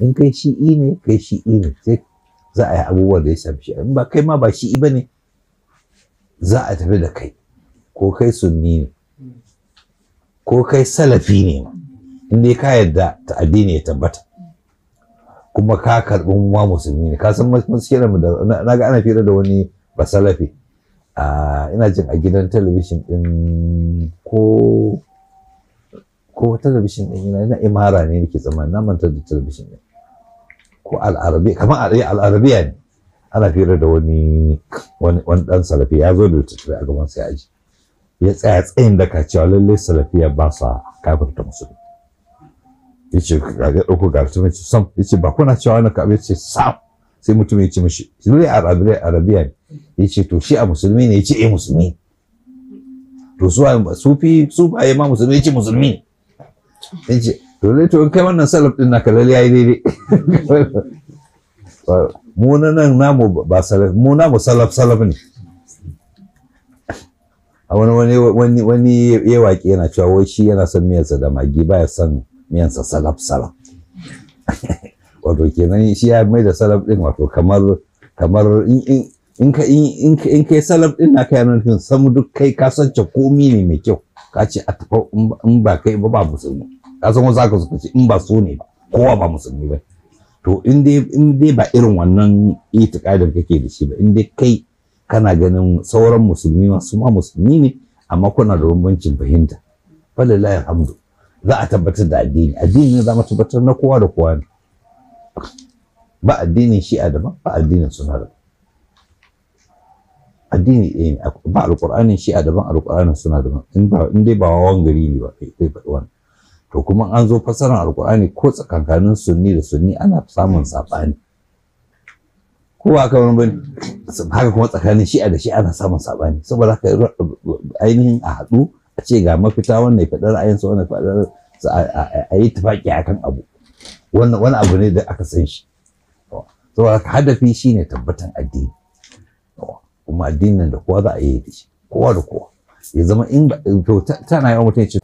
in kai shi'i ne kai shi'i ne sai za a yi abubuwan da ya shafi shi in ba kai ma ba shi'i ba ne za a tafi da kai ko kai sunni ne ko kai salafi ne ma in dai ka yarda ta addini ya tabbata kuma ka karɓi ma musulmi ne ka san muskila mu da na ga ana fira da wani basalafi a ina jin a gidan talabishin din ko ko talabishin din ina na imara ne nake tsammani na manta da talabishin din ko al'arabiya kamar al'arabiya ne ana fira da wani wani dan salafi ya zo da littattafai a gaban sai aji ya tsaya tsayin daka cewa lallai salafiya ba sa kafirta musulmi yace ga ga dauko ga mutum yace sam yace ba kuna cewa wannan ka yace sam sai mutum ya ce mishi lallai arabiya arabiya ne yace to shi a musulmi ne yace eh musulmi to su sufi su ba ma musulmi yace musulmi ne yace to lallai to in kai wannan salaf din naka lallai yayi daidai mu na nan namu ba salaf mu namu salaf salaf ne a wani wani wani wani ya waƙe yana cewa wai shi yana son miyarsa da magi baya son miyansa salaf salaf wato kenan shi ya mai da salaf din wato kamar kamar in in ka in in kai salaf din naka yana nufin samu duk kai ka sance komi ne mai kyau ka ce a tafa in ba kai ba ba musulmi ka san wasu aka suka ce in ba so ne ba kowa ba musulmi ba to in dai in dai ba irin wannan itikadin kake da shi ba in dai kai kana ganin sauran musulmi masu ma musulmi ne amma kuna da bambancin fahimta falilahi alhamdu za a tabbatar da addini addini ne za mu tabbatar na kowa da kowa ne ba addinin shi'a daban ba addinin suna daban addini ɗaya ne ba alƙur'anin shi'a daban alƙur'anin suna daban in ba in dai ba wawan gari ne ba kai kai faɗi wannan to kuma an zo fasaran alƙur'ani ko tsakankanin sunni da sunni ana samun saɓani ko ba haka wani bane haka kuma tsakanin shi'a da shi'a ana samun saɓani saboda haka ainihin a haɗu a ce ga mafita wannan ya faɗi ra'ayinsa wannan faɗi a yi tufaƙi akan abu wannan wani abu ne da aka san shi saboda haka hadafi shine tabbatan addini kuma addinin da kowa za a yi da shi kowa da kowa ya zama in to tana yawan mutum ya ce